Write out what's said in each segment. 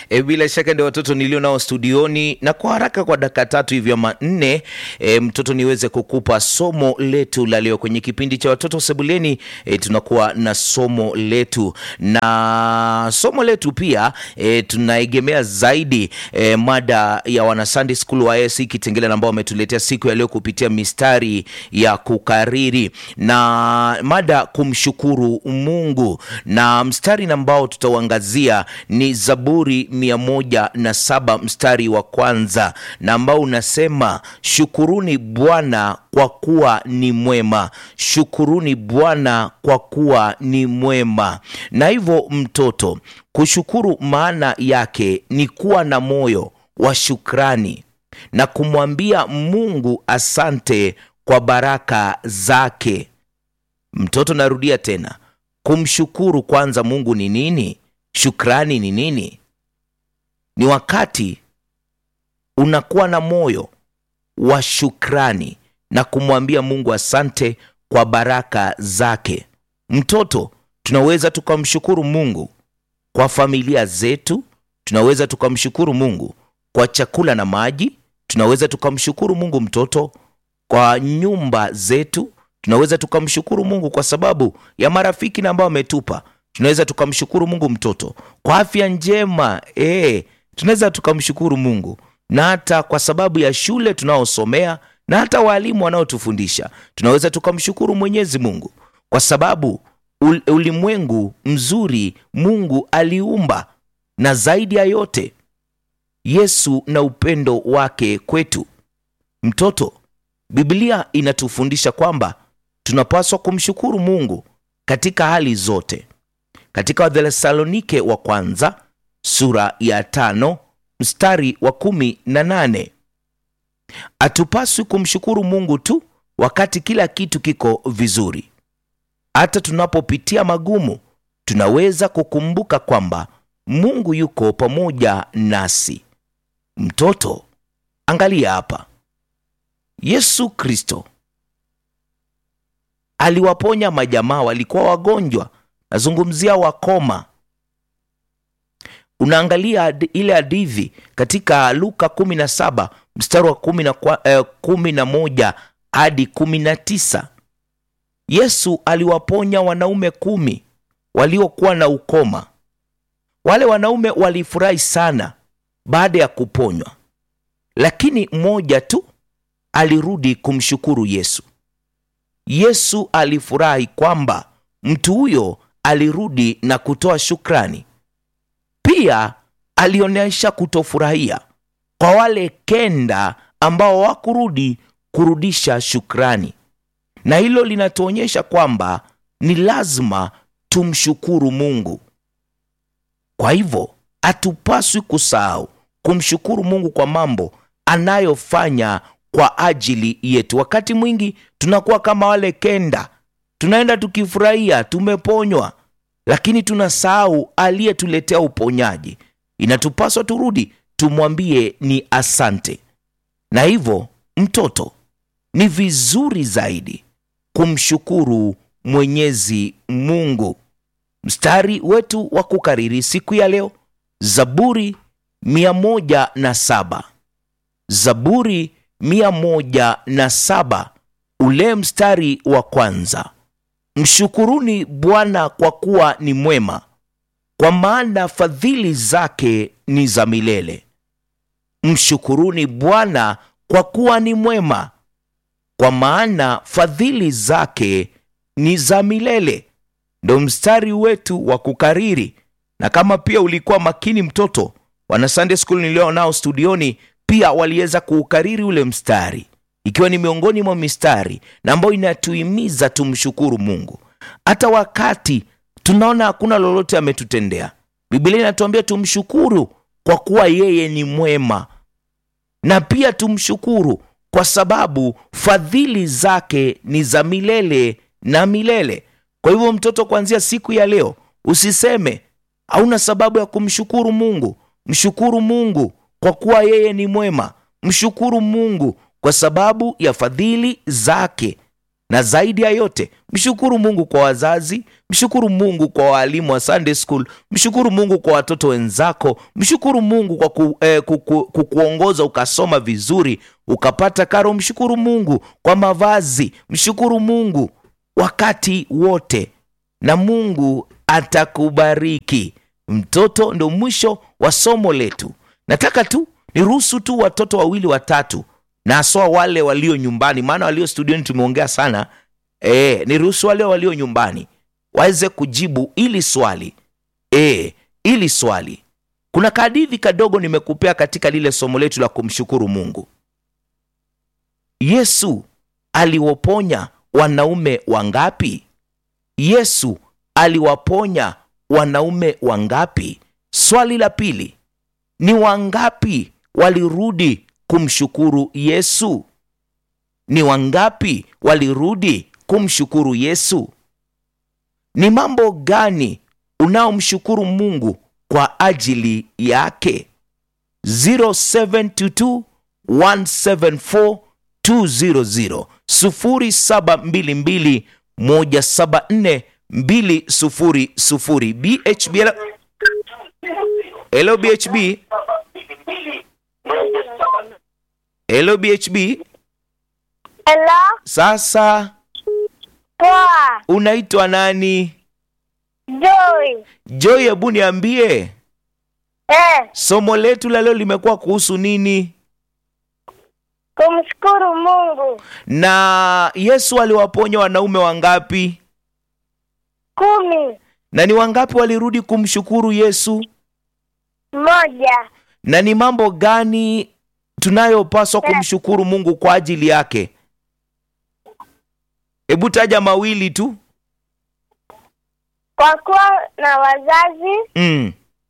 E, bila shaka ndio watoto nilio nao studioni, na kwa haraka kwa dakika tatu hivyo ama nne, e, mtoto niweze kukupa somo letu la leo kwenye kipindi cha watoto sebuleni. E, tunakuwa na somo letu na somo letu pia e, tunaegemea zaidi e, mada ya wana Sunday School wa AIC Kitengela ambao wametuletea siku ya leo kupitia mistari ya kukariri na mada kumshukuru Mungu, na mstari ambao tutauangazia ni Zaburi mia moja na saba mstari wa kwanza na ambao unasema shukuruni Bwana kwa kuwa ni mwema, shukuruni Bwana kwa kuwa ni mwema. Na hivyo mtoto, kushukuru maana yake ni kuwa na moyo wa shukrani na kumwambia Mungu asante kwa baraka zake. Mtoto, narudia tena, kumshukuru kwanza Mungu ni nini? Shukrani ni nini? Ni wakati unakuwa na moyo wa shukrani na kumwambia Mungu asante kwa baraka zake. Mtoto, tunaweza tukamshukuru Mungu kwa familia zetu, tunaweza tukamshukuru Mungu kwa chakula na maji, tunaweza tukamshukuru Mungu mtoto kwa nyumba zetu, tunaweza tukamshukuru Mungu kwa sababu ya marafiki na ambao ametupa tunaweza tukamshukuru Mungu mtoto kwa afya njema e, tunaweza tukamshukuru Mungu na hata kwa sababu ya shule tunaosomea na hata walimu wanaotufundisha. Tunaweza tukamshukuru Mwenyezi Mungu kwa sababu ul ulimwengu mzuri Mungu aliumba, na zaidi ya yote Yesu na upendo wake kwetu. Mtoto, Biblia inatufundisha kwamba tunapaswa kumshukuru Mungu katika hali zote. Katika Wathesalonike wa kwanza sura ya tano mstari wa kumi na nane hatupaswi kumshukuru Mungu tu wakati kila kitu kiko vizuri. Hata tunapopitia magumu, tunaweza kukumbuka kwamba Mungu yuko pamoja nasi. Mtoto, angalia hapa, Yesu Kristo aliwaponya majamaa walikuwa wagonjwa nazungumzia wakoma. Unaangalia ile hadithi katika Luka 17 mstari wa kumi na, eh, kumi na moja hadi kumi na tisa. Yesu aliwaponya wanaume kumi waliokuwa na ukoma. Wale wanaume walifurahi sana baada ya kuponywa, lakini mmoja tu alirudi kumshukuru Yesu. Yesu alifurahi kwamba mtu huyo alirudi na kutoa shukrani. Pia alionyesha kutofurahia kwa wale kenda ambao hawakurudi kurudisha shukrani, na hilo linatuonyesha kwamba ni lazima tumshukuru Mungu. Kwa hivyo hatupaswi kusahau kumshukuru Mungu kwa mambo anayofanya kwa ajili yetu. Wakati mwingi tunakuwa kama wale kenda tunaenda tukifurahia tumeponywa, lakini tunasahau aliyetuletea uponyaji. Inatupaswa turudi tumwambie ni asante. Na hivyo mtoto, ni vizuri zaidi kumshukuru Mwenyezi Mungu. Mstari wetu wa kukariri siku ya leo, Zaburi mia moja na saba Zaburi mia moja na saba ule mstari wa kwanza Mshukuruni Bwana kwa kuwa ni mwema, kwa maana fadhili zake ni za milele. Mshukuruni Bwana kwa kuwa ni mwema, kwa maana fadhili zake ni za milele. Ndo mstari wetu wa kukariri, na kama pia ulikuwa makini mtoto, wana Sunday School nilio nao studioni pia waliweza kuukariri ule mstari ikiwa ni miongoni mwa mistari na ambayo inatuhimiza tumshukuru Mungu hata wakati tunaona hakuna lolote ametutendea. Biblia inatuambia tumshukuru kwa kuwa yeye ni mwema, na pia tumshukuru kwa sababu fadhili zake ni za milele na milele. Kwa hivyo, mtoto, kuanzia siku ya leo usiseme hauna sababu ya kumshukuru Mungu. Mshukuru Mungu kwa kuwa yeye ni mwema. Mshukuru Mungu kwa sababu ya fadhili zake na zaidi ya yote mshukuru mungu kwa wazazi mshukuru mungu kwa waalimu wa sunday school mshukuru mungu kwa watoto wenzako mshukuru mungu kwa ku, eh, kuku, kukuongoza ukasoma vizuri ukapata karo mshukuru mungu kwa mavazi mshukuru mungu wakati wote na mungu atakubariki mtoto ndo mwisho wa somo letu nataka tu niruhusu tu watoto wawili watatu na haswa wale walio nyumbani maana walio studioni tumeongea sana e, niruhusu wale walio nyumbani waweze kujibu ili swali e, ili swali kuna kadithi kadogo nimekupea katika lile somo letu la kumshukuru mungu yesu aliwaponya wanaume wangapi yesu aliwaponya wanaume wangapi swali la pili ni wangapi walirudi kumshukuru yesu ni wangapi walirudi kumshukuru yesu ni mambo gani unaomshukuru mungu kwa ajili yake 0722 174 200 0722 174 200 bhb hello bhb hello bhb Hello, sasa poa, unaitwa nani Joy. joy hebu niambie Eh, somo letu la leo limekuwa kuhusu nini kumshukuru Mungu. na yesu aliwaponya wanaume wangapi Kumi, na ni wangapi walirudi kumshukuru yesu moja, na ni mambo gani tunayopaswa kumshukuru mungu kwa ajili yake hebu taja mawili tu kwa kuwa na wazazi mm.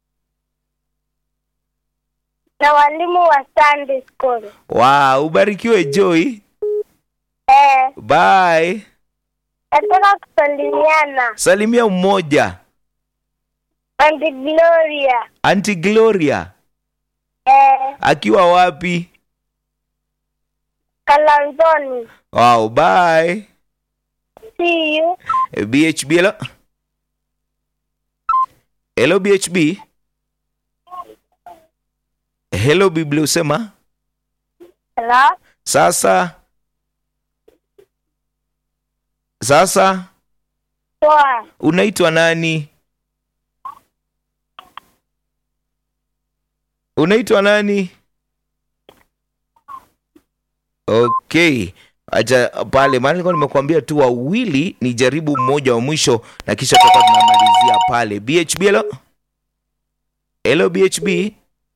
na walimu wa Sunday school. wow, ubarikiwe joy Eh, bye nataka kusalimiana salimia mmoja Auntie Gloria. anti gloria Eh, akiwa wapi Kalanzoni. wow, bye See you. Eh, bhb hello hello bhb hello biblia usema Hello, sasa sasa poa. unaitwa nani unaitwa nani okay acha pale maana nilikuwa nimekuambia tu wawili ni jaribu mmoja wa mwisho na kisha tutakuwa tunamalizia pale bhb hello hello bhb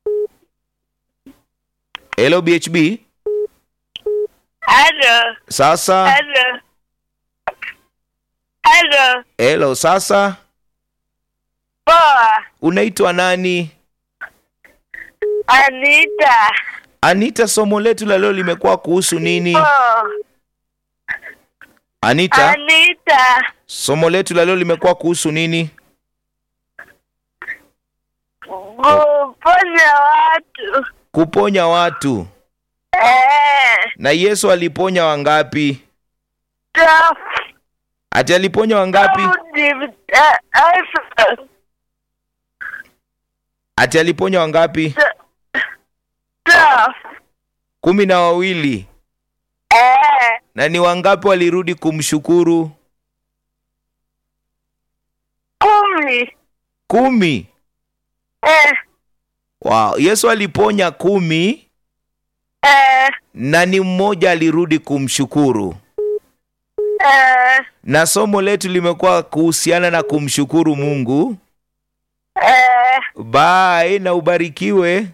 hello bhb Hello, sasa hello, hello, hello sasa poa. unaitwa nani Anita. anita somo letu la leo limekuwa kuhusu nini Poa. anita Anita. somo letu la leo limekuwa kuhusu nini Kuponya watu. kuponya watu Eh, na yesu aliponya wangapi tough. ati aliponya wangapi ati aliponya wangapi kumi na wawili na ni wangapi walirudi kumshukuru kumi kumi wow. yesu aliponya kumi na ni mmoja alirudi kumshukuru na somo letu limekuwa kuhusiana na kumshukuru mungu bye na ubarikiwe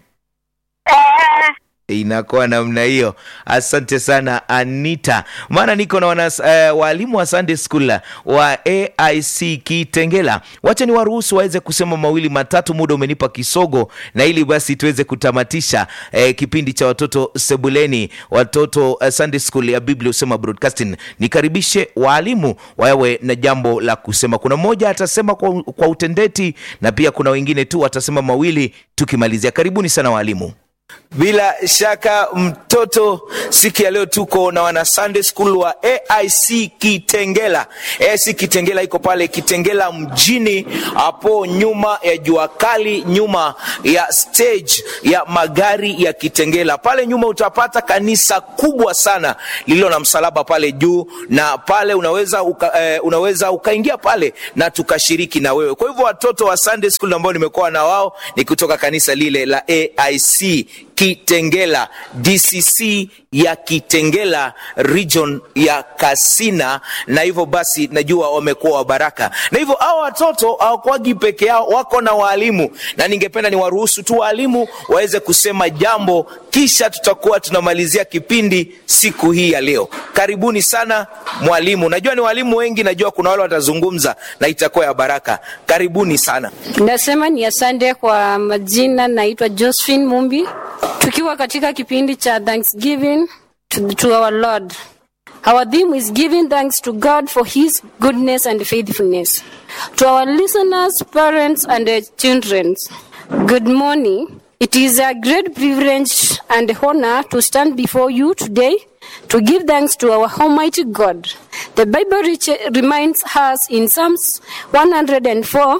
inakuwa namna hiyo asante sana anita maana niko na wana, uh, waalimu wa sunday school wa aic kitengela wacha ni waruhusu waweze kusema mawili matatu muda umenipa kisogo na ili basi tuweze kutamatisha eh, kipindi cha watoto sebuleni watoto uh, sunday school ya biblia usema broadcasting nikaribishe waalimu wawe na jambo la kusema kuna mmoja atasema kwa, kwa utendeti na pia kuna wengine tu watasema mawili tukimalizia karibuni sana waalimu Bila shaka mtoto, siku ya leo tuko na wana Sunday School wa AIC Kitengela. AIC Kitengela iko pale Kitengela mjini, hapo nyuma ya jua kali, nyuma ya stage ya magari ya Kitengela. Pale nyuma utapata kanisa kubwa sana lililo na msalaba pale juu, na pale unaweza uka, eh, unaweza ukaingia pale na tukashiriki na wewe. Kwa hivyo watoto wa Sunday School ambao nimekuwa na wao ni kutoka kanisa lile la AIC Kitengela DCC ya Kitengela region ya Kasina, na hivyo basi najua wamekuwa wa baraka, na hivyo hao watoto hawakuwagi peke yao, wako na waalimu, na ningependa niwaruhusu tu waalimu waweze kusema jambo, kisha tutakuwa tunamalizia kipindi siku hii ya leo. Karibuni sana mwalimu. Najua ni walimu wengi, najua kuna wale watazungumza na itakuwa ya baraka. Karibuni sana. Nasema ni asante kwa majina, naitwa Josephine Mumbi, tukiwa katika kipindi cha Thanksgiving to, to our Lord. Our theme is giving thanks to God for his goodness and faithfulness. To our listeners, parents and uh, children, good morning. It is a great privilege and honor to stand before you today to give thanks to our Almighty God. The Bible rich- reminds us in Psalms 104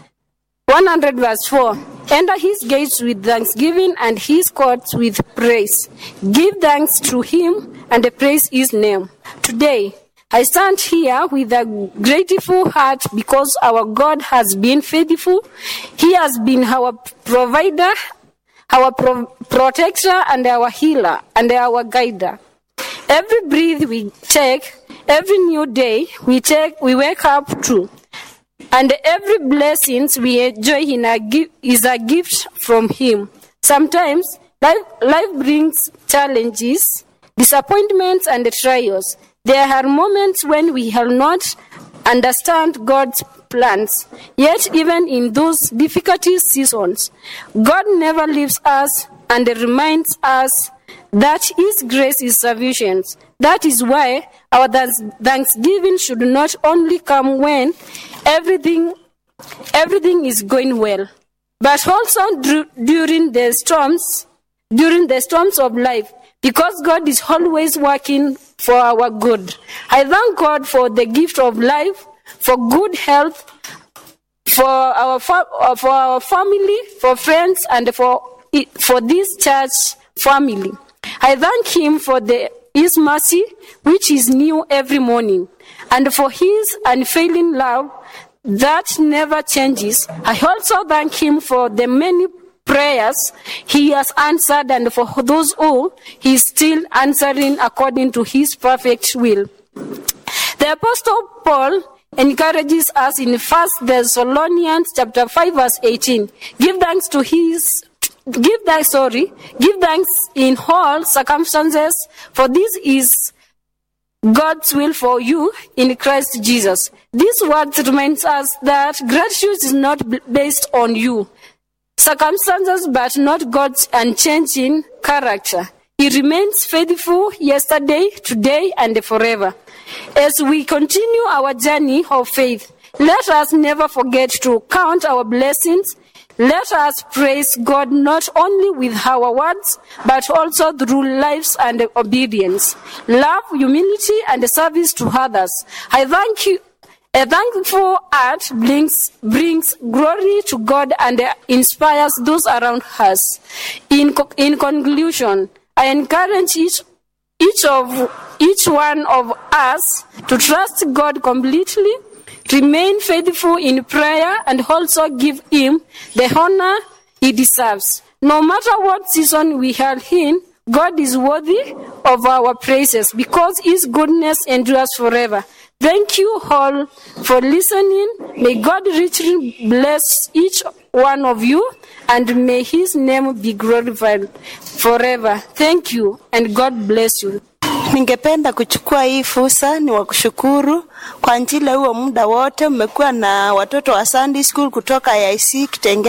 100 verse 4 Enter his gates with thanksgiving and his courts with praise. Give thanks to him and praise his name. Today, I stand here with a grateful heart because our God has been faithful. He has been our provider, our pro- protector, and our healer, and our guider. Every breath we take, every new day we take, we wake up to. And every blessings we enjoy in a gi- is a gift from Him. Sometimes life, life brings challenges, disappointments, and trials. There are moments when we have not understand God's plans. Yet, even in those difficult seasons, God never leaves us and reminds us that His grace is sufficient. That is why our thanks- thanksgiving should not only come when everything everything is going well, but also dur- during the storms, during the storms of life, because God is always working for our good. I thank God for the gift of life, for good health, for our fa- uh, for our family, for friends, and for i- for this church family. I thank Him for the His mercy, which is new every morning, and for His unfailing love that never changes. I also thank Him for the many prayers He has answered, and for those who He is still answering according to His perfect will. The Apostle Paul encourages us in 1 Thessalonians chapter 5 verse 18. Give thanks to his give thanks sorry, give thanks in all circumstances for this is God's will for you in Christ Jesus. This word reminds us that gratitude is not b- based on you, circumstances, but not God's unchanging character. He remains faithful yesterday, today, and forever. As we continue our journey of faith, let us never forget to count our blessings. Let us praise God not only with our words, but also through lives and obedience, love, humility, and service to others. I thank you. A thankful heart brings, brings glory to God and inspires those around us. In, co- in conclusion, I encourage each, each of each one of us to trust God completely, remain faithful in prayer, and also give Him the honor He deserves. No matter what season we are in, God is worthy of our praises because His goodness endures forever. Thank you all for listening. May God richly bless each one of you and may His name be glorified forever. Thank you and God bless you. Ningependa kuchukua hii fursa ni wakushukuru kwa ajili ya huo muda wote mmekuwa na watoto wa Sunday School kutoka IC Kitengela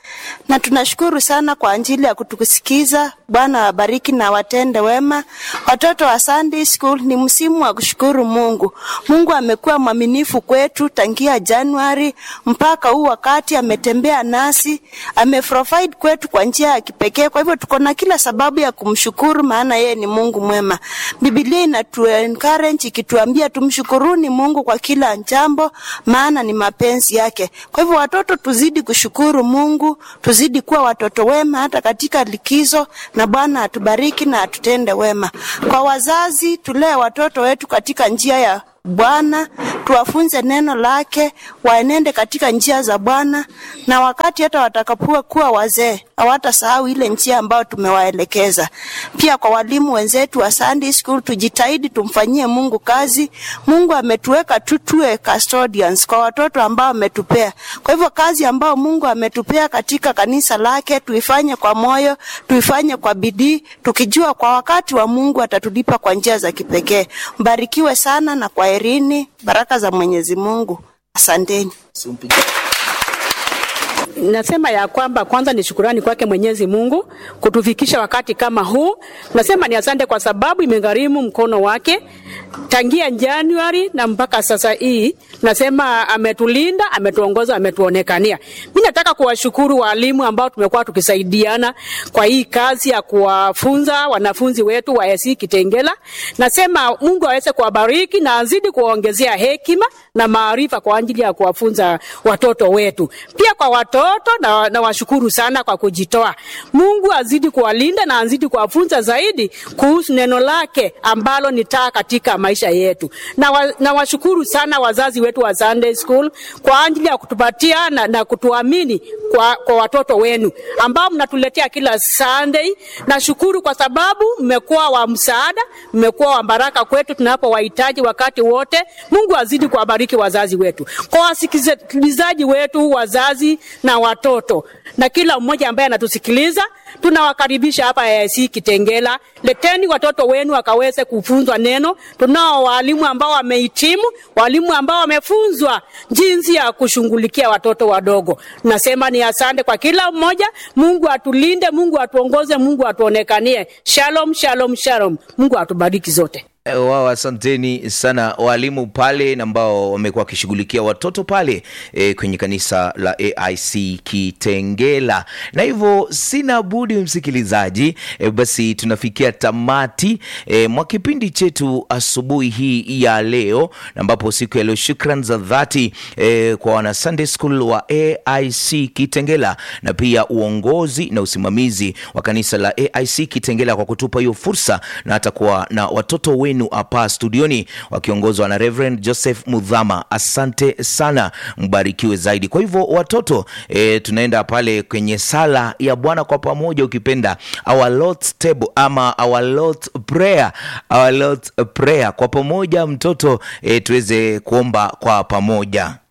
na tunashukuru sana kwa ajili ya kutusikiza. Bwana wabariki na watende wema. Watoto wa Sunday School, ni msimu wa kushukuru Mungu. Mungu amekuwa mwaminifu kwetu tangia Januari mpaka huu wakati, ametembea nasi, ameprovide kwetu kwa njia ya kipekee. Kwa hivyo tuko na kila sababu ya kumshukuru, maana yeye ni Mungu mwema. Biblia inatu encourage ikituambia tumshukuruni Mungu kwa kila jambo, maana ni mapenzi yake. Kwa hivyo watoto, tuzidi kushukuru Mungu, tuzidi kuwa watoto wema hata katika likizo, na Bwana atubariki na atutende wema. Kwa wazazi, tulee watoto wetu katika njia ya Bwana, tuwafunze neno lake, waenende katika njia za Bwana, na wakati hata watakapokuwa kuwa wazee hawatasahau ile njia ambayo tumewaelekeza. Pia kwa walimu wenzetu wa Sunday School, tujitahidi tumfanyie Mungu kazi. Mungu ametuweka tu tuwe custodians kwa watoto ambao ametupea. Kwa hivyo kazi ambayo Mungu ametupea katika kanisa lake tuifanye kwa moyo, tuifanye kwa bidii, tukijua kwa wakati wa Mungu atatulipa kwa njia za kipekee. Mbarikiwe sana na kwaherini, baraka za Mwenyezi Mungu. Asanteni. Nasema ya kwamba kwanza ni shukurani kwake Mwenyezi Mungu kutufikisha wakati kama huu. Nasema ni asante kwa sababu imegharimu mkono wake tangia Januari na mpaka sasa hii. Nasema ametulinda, ametuongoza, ametuonekania. Mimi nataka kuwashukuru walimu ambao tumekuwa tukisaidiana kwa hii kazi ya kuwafunza wanafunzi wetu wa AIC Kitengela. Nasema Mungu aweze kuwabariki na azidi kuwaongezea hekima na maarifa kwa ajili ya kuwafunza watoto wetu. Pia kwa watoto na, na washukuru sana kwa kujitoa. Mungu azidi kuwalinda na azidi kuwafunza zaidi kuhusu neno lake ambalo ni taa katika maisha yetu. Na, wa, na washukuru sana wazazi wetu wa Sunday School kwa ajili ya kutupatia na, na kutuamini kwa, kwa watoto wenu ambao mnatuletea kila Sunday. Nashukuru kwa sababu mmekuwa wa msaada, mmekuwa wa baraka kwetu tunapowahitaji wakati wote. Mungu azidi kuwabariki wazazi wetu. Kwa wasikilizaji wetu wazazi na watoto na kila mmoja ambaye anatusikiliza, tunawakaribisha hapa AIC Kitengela. Leteni watoto wenu wakaweze kufunzwa neno. Tunao walimu ambao wamehitimu, walimu ambao wamefunzwa jinsi ya kushughulikia watoto wadogo. Nasema ni asante kwa kila mmoja. Mungu atulinde, Mungu atuongoze, Mungu atuonekanie. Shalom, shalom, shalom. Mungu atubariki zote. Wao, asanteni sana walimu pale ambao wamekuwa wakishughulikia watoto pale e, kwenye kanisa la AIC Kitengela. Na hivyo sina budi msikilizaji, e, basi tunafikia tamati e, mwa kipindi chetu asubuhi hii ya leo, ambapo siku ya leo shukran za dhati e, kwa wana Sunday School wa AIC Kitengela na pia uongozi na usimamizi wa kanisa la AIC Kitengela kwa kutupa hiyo fursa na hata kuwa na watoto wenu hapa studioni wakiongozwa na Reverend Joseph Mudhama. Asante sana, mbarikiwe zaidi. Kwa hivyo watoto e, tunaenda pale kwenye sala ya Bwana kwa pamoja, ukipenda our Lord's table ama our Lord's prayer, our Lord's prayer kwa pamoja mtoto e, tuweze kuomba kwa pamoja.